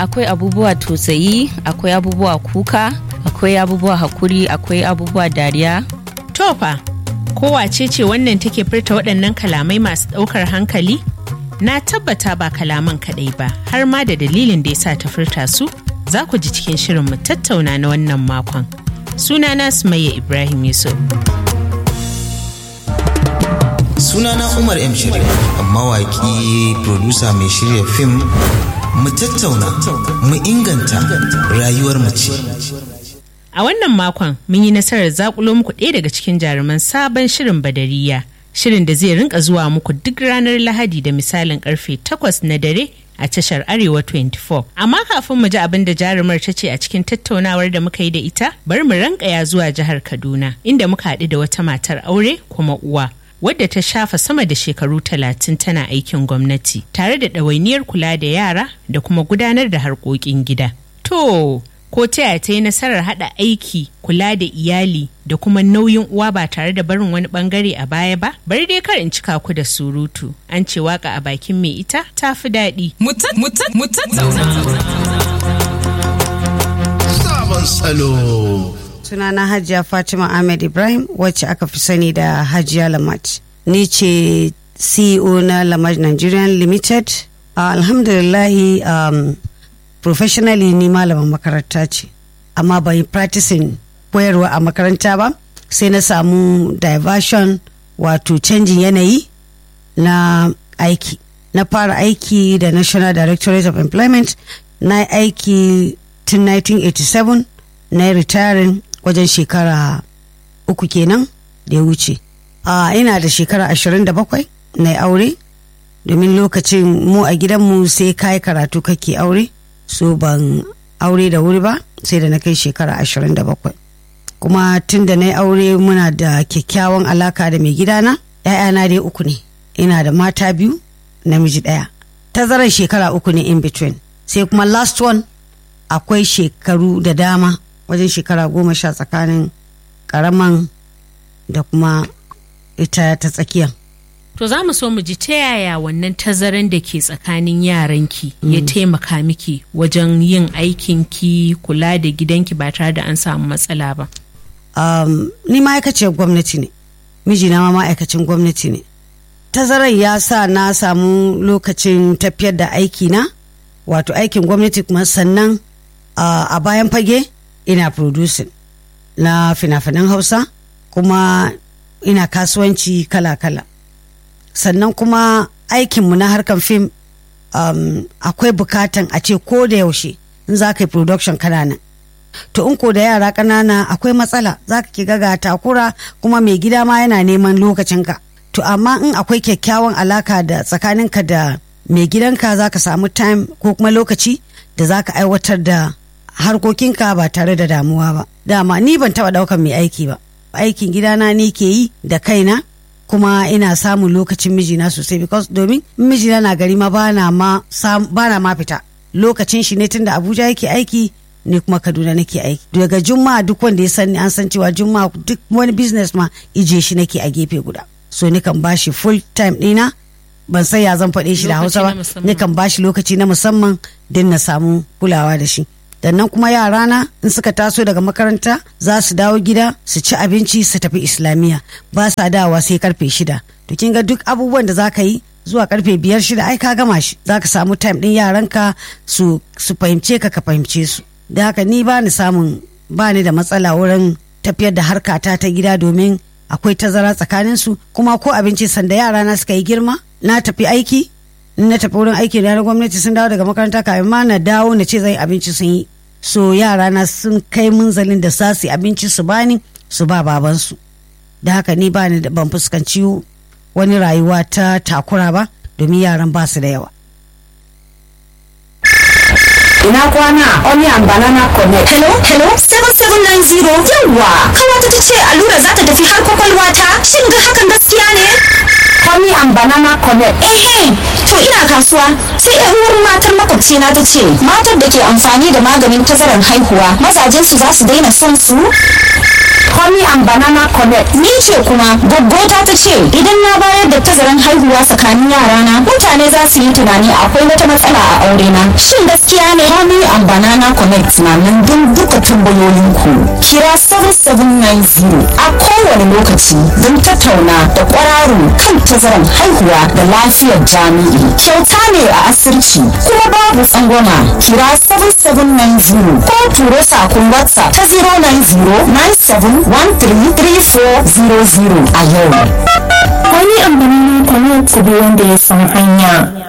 akwai abubuwa tausayi akwai abubuwa kuka akwai abubuwa hakuri akwai abubuwa dariya Tofa, kowace ce wannan take furta waɗannan kalamai masu ɗaukar hankali? Na tabbata ba kalaman kaɗai ba, har ma da dalilin da ya sa ta furta su, za ku ji cikin shirin mu tattauna na wannan makon. Sunana Sumayya Ibrahim Yusuf. sunana umar m shirya mawaƙi producer mai shirya fim mu tattauna mu inganta rayuwar mace A wannan makon mun yi nasarar zakulo muku ɗaya daga cikin jaruman sabon shirin Badariya. Shirin da zai rinka zuwa muku duk ranar Lahadi da misalin karfe 8 na dare a tashar Arewa 24. Amma kafin mu ji abin da jarumar ta ce a cikin tattaunawar da muka yi da ita, bari mu rankaya zuwa jihar Kaduna, inda muka haɗu da wata matar aure kuma uwa. Wadda ta shafa sama da shekaru talatin tana aikin gwamnati, tare da ɗawainiyar kula da yara da kuma gudanar da harkokin gida. To, ko ta yaya ta yi nasarar haɗa aiki kula da iyali da kuma nauyin uwa ba tare da barin wani bangare a baya ba bari dai kar in cika ku da surutu an ce waka a bakin mai ita ta fi daɗi sabon salo. sunana hajiya fatima ahmed ibrahim wacce aka fi sani da hajiya lamat ni ce ceo na lamat nigerian limited uh, alhamdulillahi um, professionally ni malaman makaranta ce amma ban yi practicing koyarwa a makaranta ba sai na samu diversion wato canjin yanayi na aiki na fara aiki da national directorate of employment na yi aiki tun 1987 na yi retiring wajen shekara uku kenan da ya wuce a ina da shekara 27 na yi aure domin lokacin mu a gidanmu sai kayi karatu kake aure so ban aure da wuri ba sai da na kai shekara 27 kuma tun da na yi aure muna da kyakkyawan alaka da mai gidana ‘ya'yana dai uku ne ina da mata biyu namiji ɗaya tazarar shekara uku ne in between sai kuma last one akwai shekaru da dama wajen shekara goma sha tsakanin karaman da kuma ita ta tsakiyan to za mu so mu ji ta yaya wannan tazaran da ke tsakanin yaranki ya taimaka miki wajen yin aikinki kula da gidanki ba tare da an samu matsala ba um, ni ma'aikaciyar gwamnati ne mijina ma ma'aikacin gwamnati ne tazarar ya sa na samu lokacin tafiyar da aikina wato aikin gwamnati kuma sannan uh, a bayan fage ina producing na fina-finan hausa kuma ina kasuwanci kala-kala sannan kuma aikinmu na harkar fim um, akwai bukatan a ce ko da yaushe in za ka yi production kanana to in ko da yara ƙanana akwai matsala za ka ki ga takura kuma mai gida ma yana neman lokacinka to amma in akwai kyakkyawan alaka da tsakaninka da mai gidanka za ka samu time ko kuma lokaci da za ka aiwatar da harkokinka ba tare da damuwa ba dama ni ban taba daukan mai aiki ba aikin gidana ni ke yi da kaina kuma ina samun lokacin mijina sosai because domin mijina na gari ma bana ma bana ma fita lokacin shi ne tunda abuja yake aiki ne kuma kaduna nake aiki daga juma'a duk wanda ya sani an san cewa juma'a duk wani business ma ije shi nake a gefe guda so ni kan bashi full time dina ban san ya zan faɗe shi da hausa ba ni kan bashi lokaci na musamman din na samu kulawa da shi nan kuma yarana in suka taso daga makaranta za su dawo gida su ci abinci su tafi islamiyya ba sa dawa sai karfe shida to kin ga duk abubuwan da za ka yi zuwa karfe biyar shida ai ka gama shi za ka samu time din yaranka su su fahimce ka ka fahimce su da haka ni ba ni samun ba ni da matsala wurin tafiyar da harkata ta gida domin akwai tazara tsakanin su kuma ko abinci sanda yarana suka yi girma na tafi aiki na tafi wurin aiki na gwamnati sun dawo daga makaranta kafin ma na dawo na ce zai abinci sun yi so yara na sun kai munzalin da sa su abinci su bani su ba babansu da haka ni ba ni da ban fuskanci wani rayuwa ta takura ba domin yaran ba su da yawa ina kwana onion banana connect hello hello 7790 yawwa kawata ta ce allura za ta tafi har kwakwalwa ta shin ga hakan gaskiya ne onion banana connect ehe to ina kasuwa sai yan uwar matar makwabci na ta ce matar da ke amfani da maganin tazarar haihuwa mazajen su za su daina son su honey and banana connect ni ce kuma gaggota ta ce idan na bayar da tazaran haihuwa tsakanin yarana mutane za su yi tunani akwai wata matsala a aure na shin gaskiya ne ne Honey and Banana Connect na nan don duka tambayoyinku. Kira 7790 a kowane lokaci don tattauna da kwararo kan tazaran haihuwa da lafiyar jami'i. Kyauta ne a asirci kuma babu tsangwama. Kira 7790 ko turo sakon WhatsApp ta 09097133400 a yau. Wani ambanana connect ku bi wanda ya san hanya.